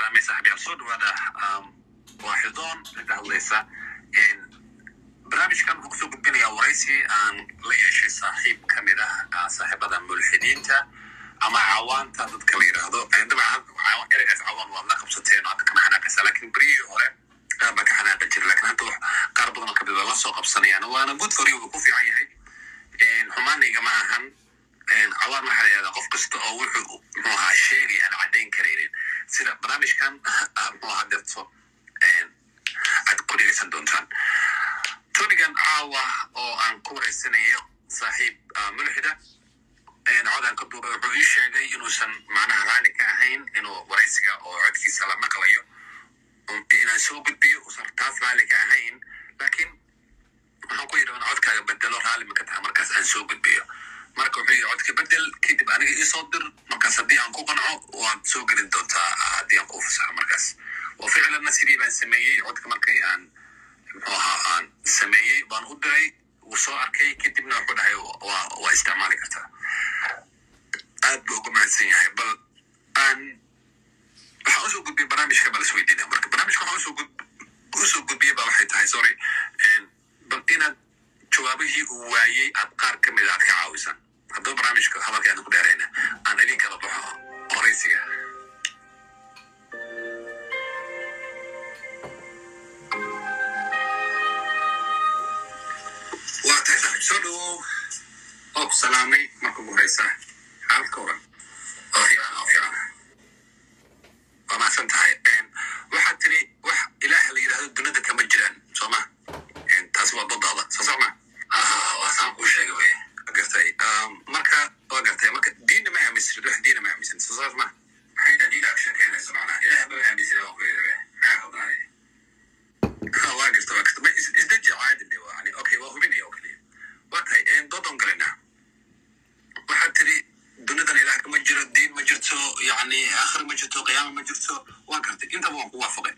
salaamay saaxiibyaal soo dhawaada waa xildoon inta hadlaysa barnaamijkan wuxuu kusoo gudbinayaa waraysi aan la yeeshay saaxiib ka mid ah saaxiibada mulxidiinta ama cawaanta dadka la yidhaahdo dabcan ereygaas cawaan waad la qabsateen hadda kama xanaaqaysa laakiin beryihii hore qaar baa ka xanaaqa jira lakin hadda qaar badan oo kamid la soo qabsanayaan waana good for you wuu ku fiican yahay xumaanayga ma ahan cawaan waxaa la yidhahdaa qof kasta oo wuxuu muxuu ahaa sheegay aan caddayn karaynin sida barnaamijkan muxuu ahaa dirto aad ku dhegeysan doontaan tonigan caawa oo aan ku wareysanayo saaxiib mulxida codaan ka duubay wuxuu ii sheegay inuusan macnaha raali ka ahayn inuu waraysiga oo codkiisa la maqlayo inaan soo gudbiyo uusan taas raali ka ahayn laakiin waxaan ku yidhi codkaaga bedelo raali maka taha markaas aan soo gudbiyo marka wuxuu yidhi codka bedel kadib aniga iisoo dir markaas haddii aan ku qanco waad soo gelin doontaa haddii aan kuu fasaxo markaas oo ficlanna sidii baan sameeyey codka markay aan muxuu ahaa aan sameeyey baan u diray wuu soo arkay kadibna wuxuu dhahay waa isticmaali kartaa aad buu uga mahadsan yahay bal aan waxaan usoo gudbiyey barnaamijka bal isweydiina marka barnaamijka waxaan usoo usoo gudbiyey ba waxay tahay sorry bal inaad jawaabihii uu waayey aad qaar ka mid aad ka caawisan haddaba barnaamijka hadalka aan ku dheerayna aan idin kala baxo horeysiga waa tahay saaxiib soo dhawow oo ku salaamay marka ugu horeysa xaalka waran oo fiican oo fiican waa mahadsan tahay waxaad tiri wax ilaah la yidhahdo dunida kama jiraan soo ma taasi waa dadaada soo soo ma waa saan kuu sheegay wey gartay marka waa gartay marka diinna ma aaminsanid wax diinna ma aaminsan soo saas ma maxay dhaa diina sheekeynaysa macnaha ilaah ma aaminsan waa ku yidhi maxaa qabnaanay waa garta waa garta ma isdeji caadi le waa yani okay waa hubinaya oo keliya waa tahay dodon galayna waxaad tiri dunidan ilaah kama jiro diin ma jirto yani aakhir ma jirto qiyaama ma jirto waa gartay intaba waan ku waafaqay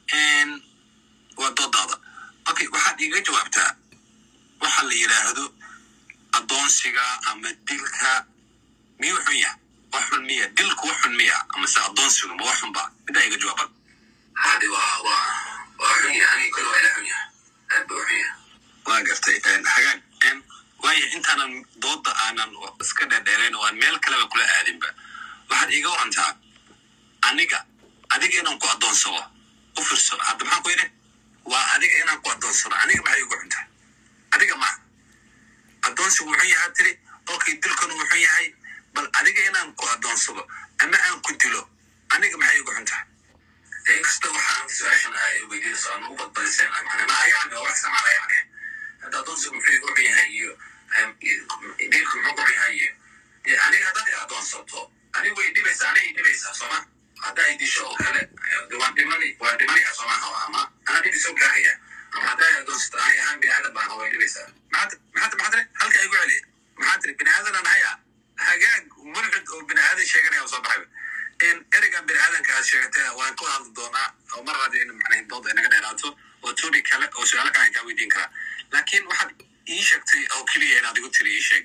waa doodaada okay waxaad iiga jawaabtaa waxa la yidhaahdo addoonsiga ama dilka miyuu xun yaha wax xun miya dilku wax xun miya amase addoonsigu ma wax xun ba midaa iga jawaaban hadi waa waa waa xun yahay kol waa ila xun yahay aad buu xun yahay waa gartay hagaag waayo intaanan dooda aanan iska dheerdheerayn oo aan meel kaleba kula aadinba waxaad iiga warantaa aniga adiga inaan ku addoonsado u firso hadda maxaan ku yidhi waa adiga inaan ku addoonsado aniga maxay igu xuntaa adiga ma addoonsigu wuxun yahaa tiri okay dilkanu wuxun yahay bal adiga inaan ku addoonsado ama aan ku dilo aniga maxay igu xuntaa inkasta waxaan su-aashan ay weydiinayso aan ugu badbadiseen macnaa yani wax samala yani hadda addoonsigu muxuu igu xun yahay iyo dilku muxuu ku xun yahay iyo aniga haddaad i addoonsato aniga way dhibaysaa aniga i dhibaysaa sooma hadda ay disho oo kale waan dhimani waan dhimanaya sooma ama ana dhib isoo gaaraya ama hadda ay addoonsato ani ahaan bini aadan baan way dhibaysaa maxaad maxaad maxaad tiri halka igu celi maxaad tiri bini aadan aan haya hagaag mulxid oo bini aadan sheeganaya oo soo baxayba ereygan bini aadanka aad sheegatay waan ku hadli doonaa oo mar haddii in macnaha dooda inaga dheeraato oo topic kale oo su-aalo kale aan kaa weydiin karaa laakiin waxaad ii sheegtay oo keliya inaad igu tiri ii sheeg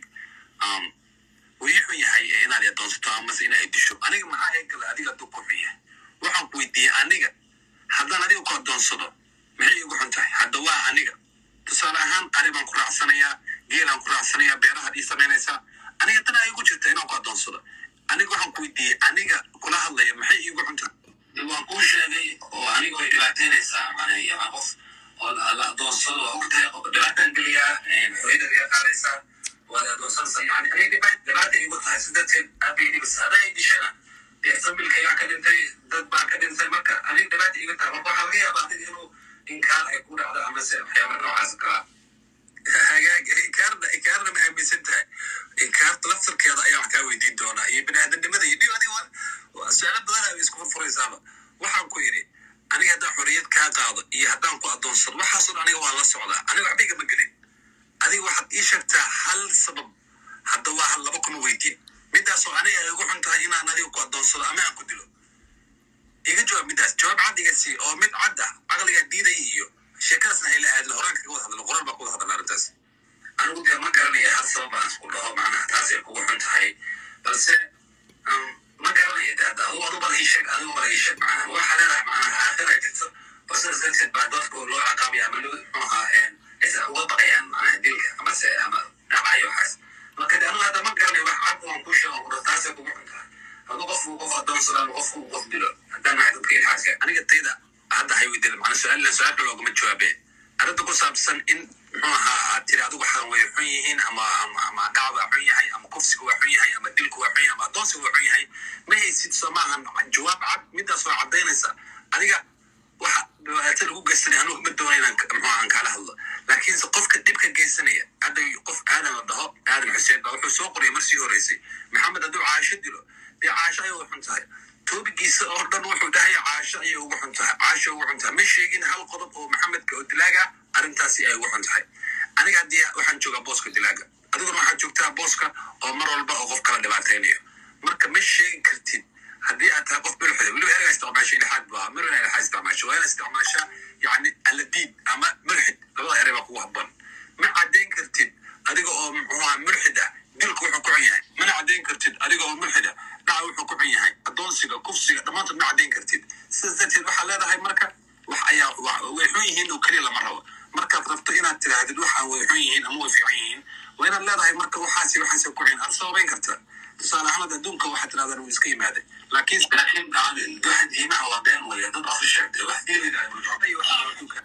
wii xun yahay inaad addoonsato amase inaad disho aniga maxaa eegala adiga hadduu ku xun yahay waxaan ku weydiiyey aniga haddaan adiga ku addoonsado maxay igu xun tahay hadda waa aniga tusaale ahaan ari baan ku raacsanayaa geelaan ku raacsanayaa beerahaad ii samaynaysaa aniga tan ay igu jirta inaan ku addoonsado aniga waxaan ku weydiiyey aniga kula hadlaya maxay iigu xun tahay waan kuu sheegay oo aniga way dhibaataynaysaa macnaha qof oo la addoonsado waa ogtahay dhibaataan geliyaa xoriyada laga qaadaysaa waad addoonsanaysaa yani aniga dhibaata igu tahay si darteed aabay dhibis hadday dishana dee familkaygaa ka dhintay dad baa ka dhintay marka aniga dhibaata igu tahay marka waxaa laga yaabaa adiga inuu inkaar ay ku dhacdo amase waxyaaba noocaas kalaa hagaag inkaarna inkaarna ma aaminsan tahay inkaarta laftarkeeda ayaa wax kaa weydiin doonaa iyo bini aadamnimada iyo dhib adiga su-aalo badan ay isku furfuraysaaba waxaan ku yidhi aniga haddaan xorriyad kaa qaado iyo haddaan ku addoonsado waxaasoo dhan aniga waa la socdaa aniga waxba igama gelin adiga waxaad ii sheegtaa hal sabab hadda waa hal laba kuma weydiin midaasoo aniga ay ugu xun tahay inaan adiga ku addoonsado ama aan ku dilo iga jawaab midaas jawaab cad iga sii oo mid cad ah caqligaa diidaya iyo sheekadaasna hayla aadla horaan kaga wada hadlo qoraal baa ku wada hadla arrintaas anigu dee ma garanaya hal sabab aan isku dhaho macnaha taasay kugu xun tahay balse ma garanaya de hadda adu adu bal ii sheeg adigu maraysha macnaha waxaa leedahay macnaha aakhira jirto oo sidaas darteed baa dadku loo ciqaabaya ama loo muxuu ahaa aysan uga baqayaan macnaha dilka amase ama dhacayo waxaas marka de anigu hadda ma garanayo wax cad waan kuu sheego kudha taasay kugu xun tahay hadduu qofku qof adoonsado ama qofku qof dilo haddaan nahay dadka ilxaaska aniga tayda hadda hay weydada macna su-aalna su-aalka loogama jawaabe arrinta ku saabsan in muxuu ahaa aad tiri adigu xaran way xun yihiin ama ama ama dhac waa xun yahay ama kufsiga waa xun yahay ama dilku waa xun yahay ama adoonsiga waa xun yahay ma haysid soo maahan jawaab cad midaas waa caddaynaysa adiga waxa dhibaato lagu geysanaya anugu ma doona inaan muxuu aan kala hadlo laakiinse qofka dhibka geysanaya hadda qof aadan la dhaho aadan xuseen baa wuxuu soo qoraya marsii horeysay maxamed hadduu caasho dilo dee caasho ayay ugu xun tahay toobigiisa oo dhan wuxuu dhahay caasho ayay ugu xun tahay caasho ugu xun tahay ma sheegin hal qodob oo maxamedka oo dilaaga arrintaasi ay ugu xun tahay aniga haddii waxaan joogaa booska dilaaga adiguna waxaad joogtaa booska oo mar walba oo qof kala dhibaataynayo marka ma sheegi kartid haddii aad tahay qof milxida weliba erga isticmaasho ilxaad baa mar ina ilxaad isticmaasho waa ina isticmaashaa yacni aladiid ama mulxid labada erey baa kugu habban ma caddayn kartid adiga oo muxuuha mulxid ah dilku wuxuu ku xun yahay mana caddayn kartid adiga oo mulxid ah dhaca wuxuu ku xun yahay adoonsiga kufsiga dhammaantood ma caddayn kartid sidaas darteed waxaa leedahay marka wax ayaa way xun yihiin oo keliya lama rabo markaad rabto inaad tiraahdid waxaan way xun yihiin ama way fiican yihiin waa inaad leedahay marka waxaasi waxaasi ku xun aad sababayn kartaa tusaale ahaan adduunka waxaad tirahdaan wuu iska yimaaday laakiin laakiin waxa diimaha waa been weeye dad afu sheegtay wax diiliga ay waxa adduunka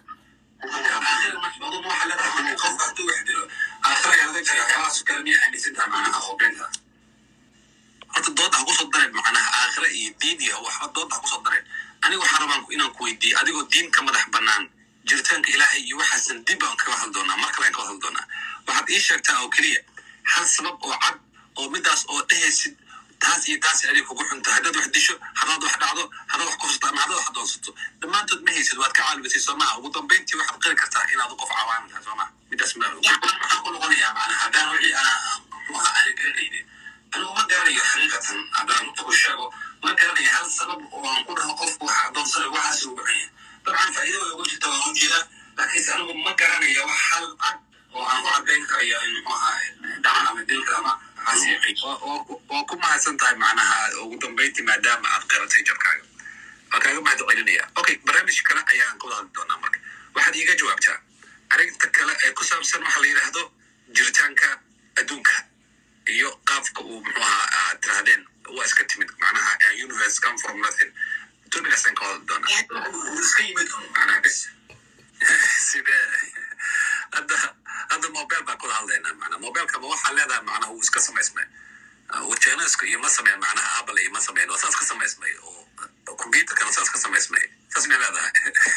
waxa leedahay qofka hadduu wax dilo aakhira yaa laga jira waxyaabahaas kale miya aaminsantaha macnaha oo beenta horta dooda ha kusoo dareen macnaha aakhira iyo diin iyo waxba dooda ha kusoo dareen aniga waxaan rabaan inaan ku weydiiyo adigoo diin ka madax bannaan jiritaanka ilaahay iyo waxaasan dib aan kaga hadli doonaa mar kale aan kaga hadli doonaa waxaad ii sheegtaa oo keliya hal sabab oo cad oo midaas oo dhehaysid taas iyo taas adiga kugu xunta haddaad wax disho haddaad wax dhacdo haddaad wax kufsato ama haddaad wax adoonsato dhammaantood ma haysid waad ka caalibisay soo maha ugu dambayntii waxaad qiri kartaa inaad qof cawaami tahay soo maha midaas maxaan ku noqonayaa macnaha haddaan wixii aan garanaynin anigu ma garanayo xaqiiqatan haddaan runta ku sheego ma garanayo hal sabab oo aan ku dhaho qofku wax adoonsana waxaas ugu xun yahay dabcan faa'iido way ugu jirta waan u jeedaa laakiinse anigu ma garanayo wax hal cad oo aan ku caddayn karayo in muxuu ahaa dhacan ama dilka ama waa ku mahadsan tahay macnaha ugu dambayntii maadaama aad qiratay jarkaaga waa kaaga mahad celinaya okay barnaamij kale ayaan ka wada hadli doonaa marka waxaad iiga jawaabtaa arrinta kale ee ku saabsan waxa la yidhaahdo jiritaanka adduunka iyo qaabka uu muxuu ahaa aad tirahdeen waa iska timid macnaha universe come from nothing topicaasaan ka wada doonaa iska yimid macnaha bes sidee hadda hadda mobile baan kula hadlaynaa macnaa mobileka ma waxaa leedahay macnaha wuu iska samaysmay wajeneska iyo ma sameyn macnaha apple iyo ma sameyn waa saas ka samaysmay oo computerkana saas ka samaysmay saas may leedahay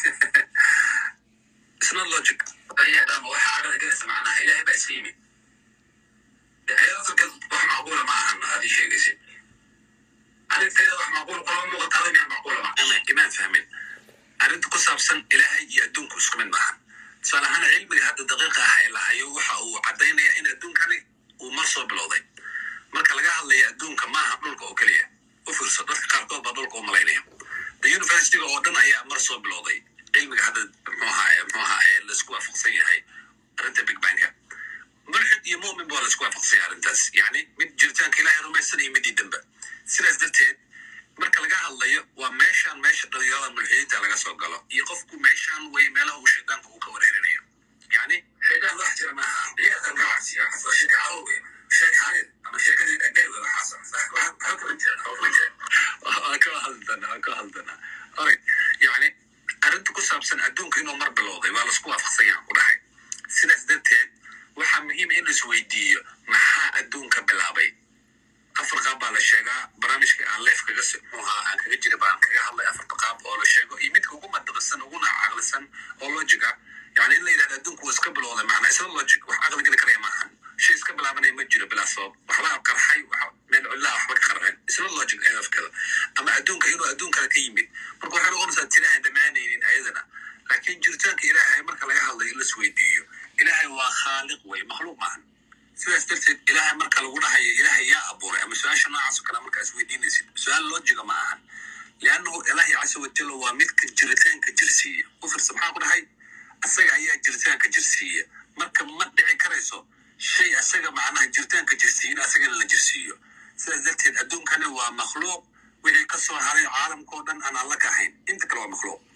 isna logic ayadama waxa cagada galaysa macnaha ilaahay baa iska yimid ayadafakad wax macquula ma ahan aad ii sheegaysid arrinteeda wax macquul kulama muuqataada miyaan macquula ma imaan fahmin arrinta ku saabsan ilaahay iyo adduunku isku mid maahan tusaale ahaan cilmiga hadda daqiiqa ah ee lahayo waxa uu caddaynaya in adduunkani uu mar soo bilowday marka laga hadlaya adduunka maaha dhulka oo keliya u fiirso dadka qaarkood baa dhulka u malaynaya the universityga oo dhan ayaa mar soo bilowday cilmiga hadda mxuaha mxuaha ee laisku waafaqsan yahay arrinta big banka mulxid iyo mumin baa laisku waafaqsan yahay arrintaas yacni mid jiritaanka ilaahay rumaysan iyo midii dambe sidaas darteed marka laga hadlayo waa meeshaan meesha dhalinyarada mulxidiinta laga soo galo iyo qofku meeshaan way meelaha uu shaydaanku uu ka wareerinayo yani shaydaan wax jira maaha ciyaarkan gacasiya waa sheeka calow wey sheek xaalid ama sheekadii dhagay wey waxaas waxa kala jira kala jira waa ka hadlana waa ka hadlana oray yani arrinta ku saabsan adduunka inuu mar bilowday waa laisku waafaqsan yahan ku dhahay sidaas darteed waxaa muhiima in lais weydiiyo maxaa adduunka bilaabay afar qaab baa la sheegaa barnaamijka aan leef kaga muxuuha aan kaga jira baan kaga hadlay afarta qaab oo la sheego iyo midka ugu madaqisan uguna caqlisan oo logic ah yani in la yidhahdo adduunku waa iska bilowday macnaa isla logic wax caqli geli karaya maahan shay iska bilaabanaya ma jiro bilaa sabab waxbaa qarxay meel cullaa waxba ka qarxeen isla logic ee afkada ama adduunka inuu adduunkale ka yimid marka waxay noqonaysaa tira aan dhammaanaynin ayadana laakiin jiritaanka ilaahay marka laga hadlayo in las weydiiyo ilaahay waa khaaliq wey makhluuq maahan sidaas darteed ilaahay marka lagu dhahayo ilaahay yaa abuuray ama su-aasha noocaas oo kale markaa isweydiinaysid su-aal loojiga ma ahan liannahu ilaahi casa wajalla waa midka jiritaanka jirsiiya u firsa maxaa ku dhahay asaga ayaa jiritaanka jirsiiya marka ma dhici karayso shay asaga macnaha jiritaanka jirsiiyin asagana la jirsiiyo sidaas darteed adduunkani waa makhluuq wixii ka soo haray caalamkao dhan aan alla ka ahayn inta kale waa makhluuq